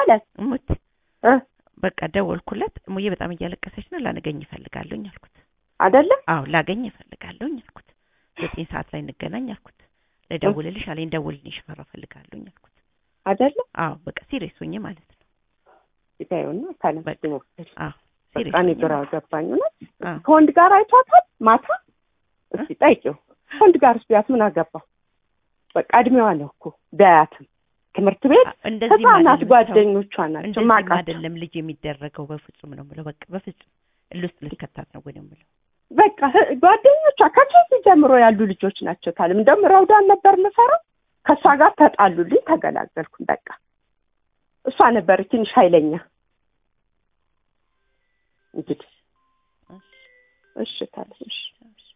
አለ እሙት እ በቃ ደወልኩለት። እሙዬ በጣም እያለቀሰች ነው፣ ላገኝ እፈልጋለሁኝ አልኩት። አይደለ አዎ ላገኝ እፈልጋለሁኝ አልኩት። ዘጠኝ ሰዓት ላይ እንገናኝ አልኩት። ልደውልልሽ አለኝ። ደውልልኝ ሽፈራው እፈልጋለሁኝ አልኩት። አይደለ አዎ በቃ ሲሪየስ ሆኜ ማለት ነው። ይታየውና ካለም በቃ ሞክል አዎ ሲሪየስ በቃ እኔ ሆኜ ግራ ማለት ገባኝ። እውነት አዎ ከወንድ ጋር አይቷታል ማታ። እስቲ ጠይቂው ከወንድ ጋር ቢያት ምን አገባው? በቃ እድሜዋ ነው እኮ ቢያያትም ትምህርት ቤት አ- እንደዚህ ህፃናት አይደለም ሰው- ጓደኞቿ ናቸው እንደዚህ ማቃቸው። አይደለም ልጅ የሚደረገው በፍጹም ነው የምለው። በቃ በፍጹም እልህ ውስጥ ልትከታት ነው ወይ ነው የምለው። በቃ ህ- ጓደኞቿ ከኬዚ ጀምሮ ያሉ ልጆች ናቸው። ታለም እንደውም ረውዳን ነበር የምፈራው። ከእሷ ጋር ተጣሉልኝ፣ ተገላገልኩኝ። በቃ እሷ ነበር ትንሽ ኃይለኛ። እንግዲህ እሺ ታለም እሺ እሺ